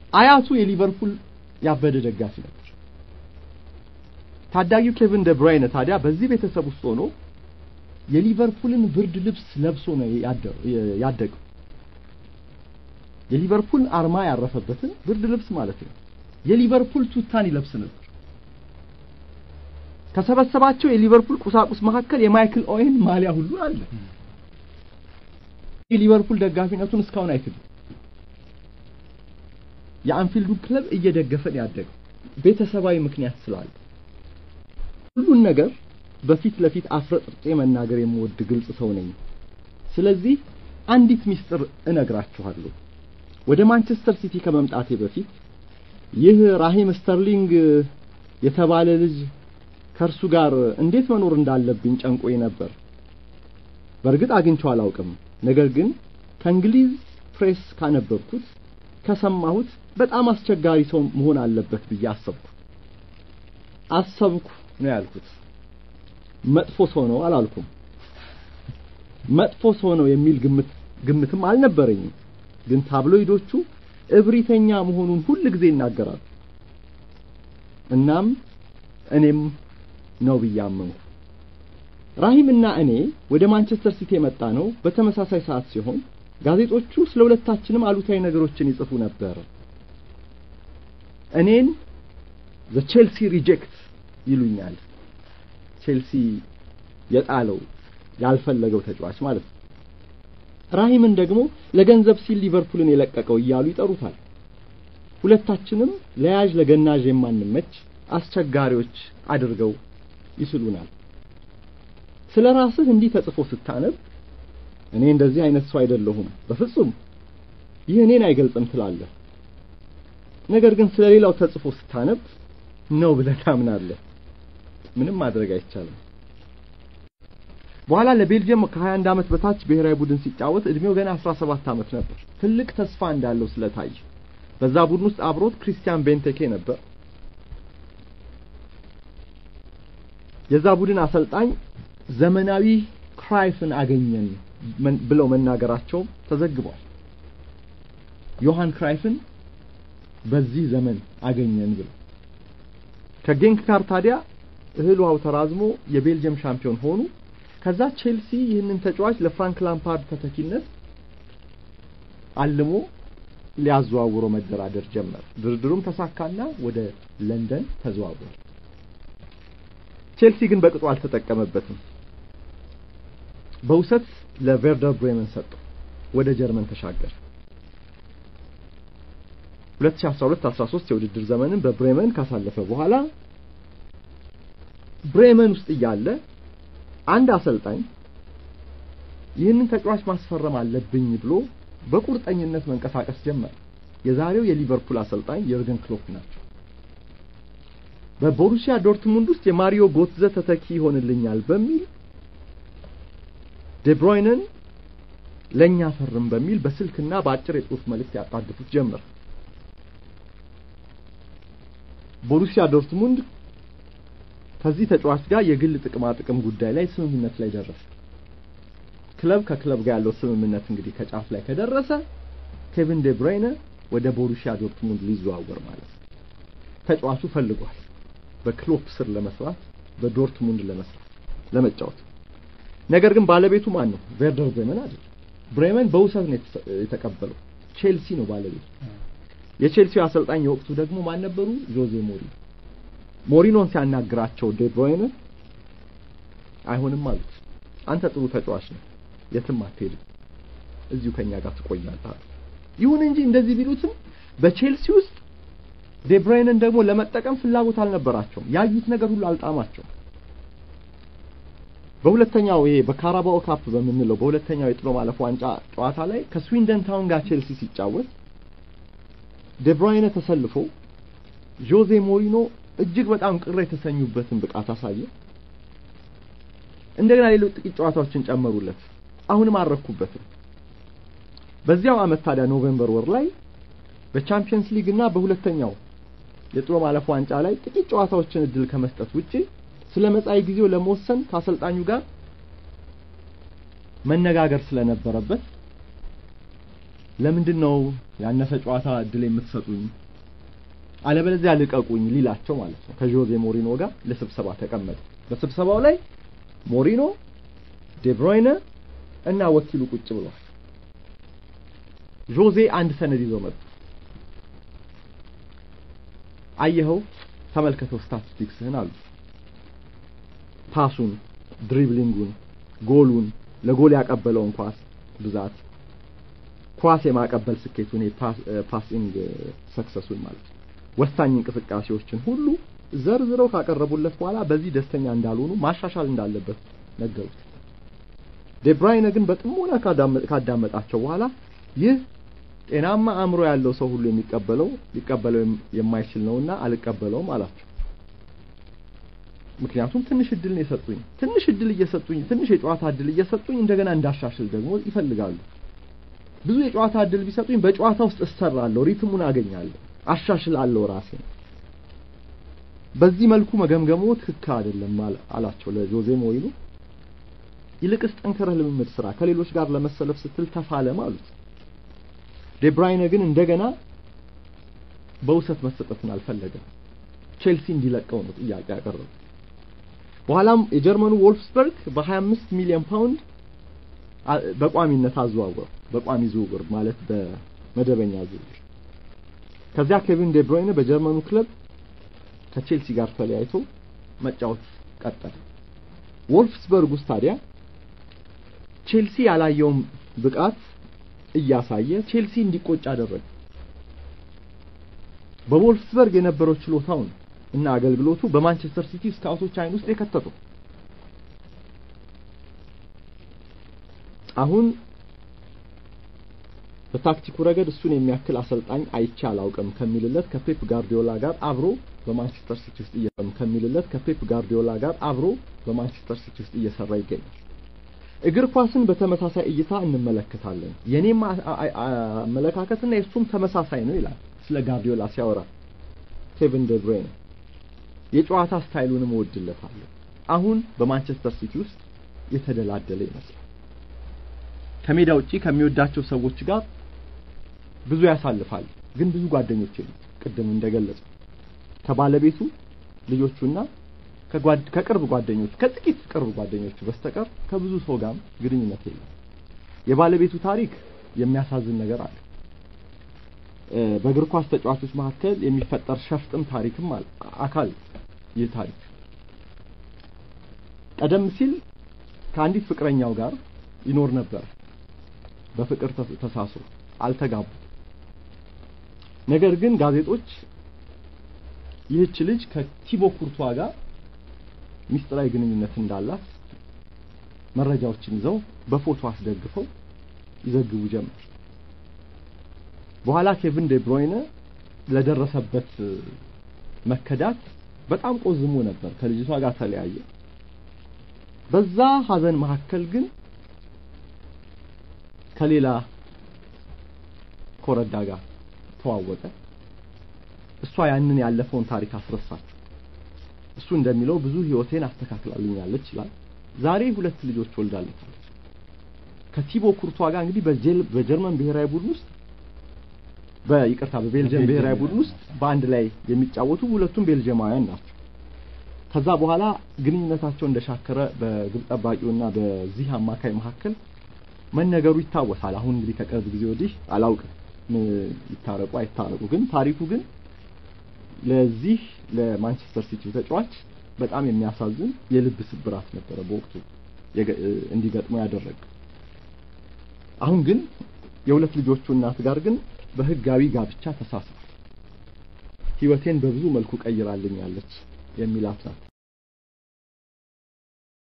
አያቱ የሊቨርፑል ያበደ ደጋፊ ነበር። ታዳጊው ኬቪን ደ ብራይነ ታዲያ በዚህ ቤተሰብ ውስጥ ሆኖ የሊቨርፑልን ብርድ ልብስ ለብሶ ነው ያደገው። የሊቨርፑል አርማ ያረፈበትን ብርድ ልብስ ማለት ነው። የሊቨርፑል ቱታን ይለብስ ነበር። ከሰበሰባቸው የሊቨርፑል ቁሳቁስ መካከል የማይክል ኦዌን ማሊያ ሁሉ አለ። የሊቨርፑል ደጋፊነቱን እስካሁን አይክድም። የአንፊልዱ ክለብ እየደገፈን ያደገው ቤተሰባዊ ምክንያት ስላለ ሁሉን ነገር በፊት ለፊት አፍረጥርጬ መናገር የምወድ ግልጽ ሰው ነኝ። ስለዚህ አንዲት ሚስጥር እነግራችኋለሁ። ወደ ማንቸስተር ሲቲ ከመምጣቴ በፊት ይህ ራሂም ስተርሊንግ የተባለ ልጅ ከእርሱ ጋር እንዴት መኖር እንዳለብኝ ጨንቆኝ ነበር። በእርግጥ አግኝቼው አላውቅም። ነገር ግን ከእንግሊዝ ፕሬስ ካነበብኩት ከሰማሁት በጣም አስቸጋሪ ሰው መሆን አለበት ብዬ አሰብኩ። አሰብኩ ነው ያልኩት። መጥፎ ሰው ነው አላልኩም። መጥፎ ሰው ነው የሚል ግምት ግምትም አልነበረኝም። ግን ታብሎይዶቹ እብሪተኛ መሆኑን ሁል ጊዜ ይናገራሉ። እናም እኔም ነው ብዬ አመንኩ። ራሂምና እኔ ወደ ማንቸስተር ሲቲ የመጣ ነው በተመሳሳይ ሰዓት ሲሆን ጋዜጦቹ ስለ ሁለታችንም አሉታዊ ነገሮችን ይጽፉ ነበር። እኔን ዘ ቼልሲ ሪጀክት ይሉኛል። ቼልሲ የጣለው ያልፈለገው ተጫዋች ማለት ነው። ራሂምን ደግሞ ለገንዘብ ሲል ሊቨርፑልን የለቀቀው እያሉ ይጠሩታል። ሁለታችንም ለያዥ ለገናዥ የማንመች አስቸጋሪዎች አድርገው ይስሉናል። ስለ ራስህ እንዲህ ተጽፎ ስታነብ እኔ እንደዚህ አይነት ሰው አይደለሁም፣ በፍጹም ይህ እኔን አይገልጽም ትላለህ። ነገር ግን ስለ ሌላው ተጽፎ ስታነብ ነው ብለህ ታምናለህ። ምንም ማድረግ አይቻልም። በኋላ ለቤልጅየም ከ21 ዓመት በታች ብሔራዊ ቡድን ሲጫወት እድሜው ገና 17 ዓመት ነበር። ትልቅ ተስፋ እንዳለው ስለታየ በዛ ቡድን ውስጥ አብሮት ክሪስቲያን ቤንቴኬ ነበር። የዛ ቡድን አሰልጣኝ ዘመናዊ ክራይፍን አገኘን ብለው መናገራቸው ተዘግቧል። ዮሐን ክራይፍን በዚህ ዘመን አገኘን ብለው ከጌንክ ጋር ታዲያ እህል ውሃው ተራዝሞ የቤልጅየም ሻምፒዮን ሆኑ። ከዛ ቼልሲ ይህንን ተጫዋች ለፍራንክ ላምፓርድ ተተኪነት አልሞ ሊያዘዋውሮ መደራደር ጀመረ። ድርድሩም ተሳካና ወደ ለንደን ተዘዋወረ። ቼልሲ ግን በቅጡ አልተጠቀመበትም። በውሰት ለቬርደር ብሬመን ሰጠው። ወደ ጀርመን ተሻገረ። 2012-13 የውድድር ዘመንን በብሬመን ካሳለፈ በኋላ ብሬመን ውስጥ እያለ አንድ አሰልጣኝ ይህንን ተጫዋች ማስፈረም አለብኝ ብሎ በቁርጠኝነት መንቀሳቀስ ጀመረ። የዛሬው የሊቨርፑል አሰልጣኝ የርገን ክሎፕ ናቸው። በቦሩሲያ ዶርትሙንድ ውስጥ የማሪዮ ጎትዘ ተተኪ ይሆንልኛል በሚል ዴብሮይንን ለኛ ፈርም በሚል በስልክና በአጭር የጽሁፍ መልእክት ያጣድፉት ጀመር። ቦሩሲያ ዶርትሙንድ ከዚህ ተጫዋች ጋር የግል ጥቅማ ጥቅም ጉዳይ ላይ ስምምነት ላይ ደረሰ። ክለብ ከክለብ ጋር ያለው ስምምነት እንግዲህ ከጫፍ ላይ ከደረሰ ኬቪን ዴ ብራይነ ወደ ቦሩሲያ ዶርትሙንድ ሊዘዋወር ማለት ነው። ተጫዋቹ ፈልጓል በክሎፕ ስር ለመስራት በዶርትሙንድ ለመስራት ለመጫወት። ነገር ግን ባለቤቱ ማን ነው? ቬርደር ብሬመን አይደል። ብሬመን በውሰት ነው የተቀበለው። ቼልሲ ነው ባለቤቱ። የቼልሲው አሰልጣኝ የወቅቱ ደግሞ ማን ነበሩ? ጆዜ ሞሪኖ። ሞሪኖን ሲያናግራቸው ዴ ብሮይነ አይሆንም አሉት። አንተ ጥሩ ተጫዋች ነው፣ የትም አትሄድም፣ እዚሁ ከኛ ጋር ትቆያለህ አሉ። ይሁን እንጂ እንደዚህ ቢሉትም በቼልሲ ውስጥ ዴ ብሮይነን ደግሞ ለመጠቀም ፍላጎት አልነበራቸውም። ያዩት ነገር ሁሉ አልጣማቸው። በሁለተኛው ይሄ በካራባኦ ካፕ በምንለው በሁለተኛው የጥሎ ማለፍ ዋንጫ ጨዋታ ላይ ከስዊንደን ታውን ጋር ቼልሲ ሲጫወት ዴ ብሮይነ ተሰልፎ ጆዜ ሞሪኖ እጅግ በጣም ቅር የተሰኙበትን ብቃት አሳየ። እንደገና ሌሎች ጥቂት ጨዋታዎችን ጨመሩለት። አሁንም አረኩበትም። በዚያው አመት ታዲያ ኖቬምበር ወር ላይ በቻምፒየንስ ሊግ እና በሁለተኛው የጥሎ ማለፍ ዋንጫ ላይ ጥቂት ጨዋታዎችን እድል ከመስጠት ውጪ ስለ መጻኢ ጊዜው ለመወሰን ከአሰልጣኙ ጋር መነጋገር ስለነበረበት ለምንድን ነው ያነሰ ጨዋታ እድል የምትሰጡኝ? አለበለዚያ ልቀቁኝ ሊላቸው ማለት ነው። ከጆዜ ሞሪኖ ጋር ለስብሰባ ተቀመጠ። በስብሰባው ላይ ሞሪኖ፣ ዴብሮይነ እና ወኪሉ ቁጭ ብሏል። ጆዜ አንድ ሰነድ ይዞ መጣ። አየኸው፣ ተመልከተው ስታቲስቲክስህን አሉ። ፓሱን፣ ድሪብሊንጉን፣ ጎሉን፣ ለጎል ያቀበለውን ኳስ ብዛት፣ ኳስ የማቀበል ስኬቱን፣ ፓሲንግ ሰክሰሱን ማለት ነው። ወሳኝ እንቅስቃሴዎችን ሁሉ ዘርዝረው ካቀረቡለት በኋላ በዚህ ደስተኛ እንዳልሆኑ ማሻሻል እንዳለበት ነገሩት። ዴብራይነ ግን በጥሞና ካዳመጣቸው በኋላ ይህ ጤናማ አእምሮ ያለው ሰው ሁሉ የሚቀበለው ሊቀበለው የማይችል ነውና አልቀበለውም አላቸው። ምክንያቱም ትንሽ እድል ነው የሰጡኝ። ትንሽ እድል እየሰጡኝ ትንሽ የጨዋታ እድል እየሰጡኝ እንደገና እንዳሻሽል ደግሞ ይፈልጋሉ። ብዙ የጨዋታ እድል ቢሰጡኝ በጨዋታ ውስጥ እሰራለሁ፣ ሪትሙን አገኛለሁ፣ አሻሽላለሁ ራሴ። በዚህ መልኩ መገምገሙ ትክክል አይደለም አላቸው ለጆዜ ሞሪኖ። ይልቅስ ጠንከረህ ልምምድ ስራ፣ ከሌሎች ጋር ለመሰለፍ ስትል ተፋለም አሉት። ዴብራይነ ግን እንደገና በውሰት መሰጠትን አልፈለገም። ቼልሲ እንዲለቀው ነው ጥያቄ ያቀረበው። በኋላም የጀርመኑ ወልፍስበርግ በ25 ሚሊዮን ፓውንድ በቋሚነት አዘዋወረው። በቋሚ ዝውውር ማለት በመደበኛ ዝውውር። ከዚያ ኬቪን ዴብሮይነ በጀርመኑ ክለብ ከቼልሲ ጋር ተለያይቶ መጫወት ቀጠለ። ወልፍስበርግ ውስጥ ታዲያ ቼልሲ ያላየውን ብቃት እያሳየ ቼልሲ እንዲቆጭ አደረገ። በቮልፍስበርግ የነበረው ችሎታውን እና አገልግሎቱ በማንቸስተር ሲቲ ስካውቶች አይን ውስጥ የከተተው አሁን በታክቲኩ ረገድ እሱን የሚያክል አሰልጣኝ አይቼ አላውቅም ከሚልለት ከፔፕ ጋርዲዮላ ጋር አብሮ በማንቸስተር ሲቲ ውስጥ እየሰራ ከሚልለት ከፔፕ ጋርዲዮላ ጋር አብሮ በማንቸስተር ሲቲ ውስጥ እየሰራ ይገኛል። እግር ኳስን በተመሳሳይ እይታ እንመለከታለን። የኔም አመለካከትና የእሱም ተመሳሳይ ነው ይላል ስለ ጋርዲዮላ ሲያወራ ኬቪን ደ ብሩይነ። የጨዋታ ስታይሉንም እወድለታለሁ። አሁን በማንቸስተር ሲቲ ውስጥ የተደላደለ ይመስላል። ከሜዳ ውጪ ከሚወዳቸው ሰዎች ጋር ብዙ ያሳልፋል፣ ግን ብዙ ጓደኞች የሉም። ቅድም እንደገለጸው ከባለቤቱ ልጆቹና ከቅርብ ጓደኞቹ ከጥቂት ቅርብ ጓደኞቹ በስተቀር ከብዙ ሰው ጋር ግንኙነት የለም። የባለቤቱ ታሪክ የሚያሳዝን ነገር አለ። በእግር ኳስ ተጫዋቾች መካከል የሚፈጠር ሸፍጥም ታሪክም አለ አካል ይህ ታሪክ ቀደም ሲል ከአንዲት ፍቅረኛው ጋር ይኖር ነበር። በፍቅር ተሳስሮ አልተጋቡ። ነገር ግን ጋዜጦች ይህች ልጅ ከቲቦ ኩርቷ ጋር ሚስጥራዊ ግንኙነት እንዳላት መረጃዎችን ይዘው በፎቶ አስደግፈው ይዘግቡ ጀመር። በኋላ ኬቪን ዴ ብሮይነ ለደረሰበት መከዳት በጣም ቆዝሞ ነበር። ከልጅቷ ጋር ተለያየ። በዛ ሀዘን መካከል ግን ከሌላ ኮረዳ ጋር ተዋወቀ። እሷ ያንን ያለፈውን ታሪክ አስረሳች። እሱ እንደሚለው ብዙ ህይወቴን አስተካክላልኛለች ይላል። ዛሬ ሁለት ልጆች ወልዳለች። ከቲቦ ኩርቷ ጋር እንግዲህ በጀርመን ብሔራዊ ቡድን ውስጥ በይቅርታ በቤልጅየም ብሔራዊ ቡድን ውስጥ በአንድ ላይ የሚጫወቱ ሁለቱም ቤልጅየማውያን ናቸው። ከዛ በኋላ ግንኙነታቸው እንደሻከረ በግብ ጠባቂውና በዚህ አማካይ መካከል መነገሩ ይታወሳል። አሁን እንግዲህ ከቅርብ ጊዜ ወዲህ አላውቅም ይታረቁ አይታረቁ፣ ግን ታሪኩ ግን ለዚህ ለማንቸስተር ሲቲ ተጫዋች በጣም የሚያሳዝን የልብ ስብራት ነበረ በወቅቱ እንዲገጥሙ ያደረገ። አሁን ግን የሁለት ልጆቹ እናት ጋር ግን በህጋዊ ጋብቻ ተሳስሯል። ህይወቴን በብዙ መልኩ ቀይራልኛለች የሚላት ናት።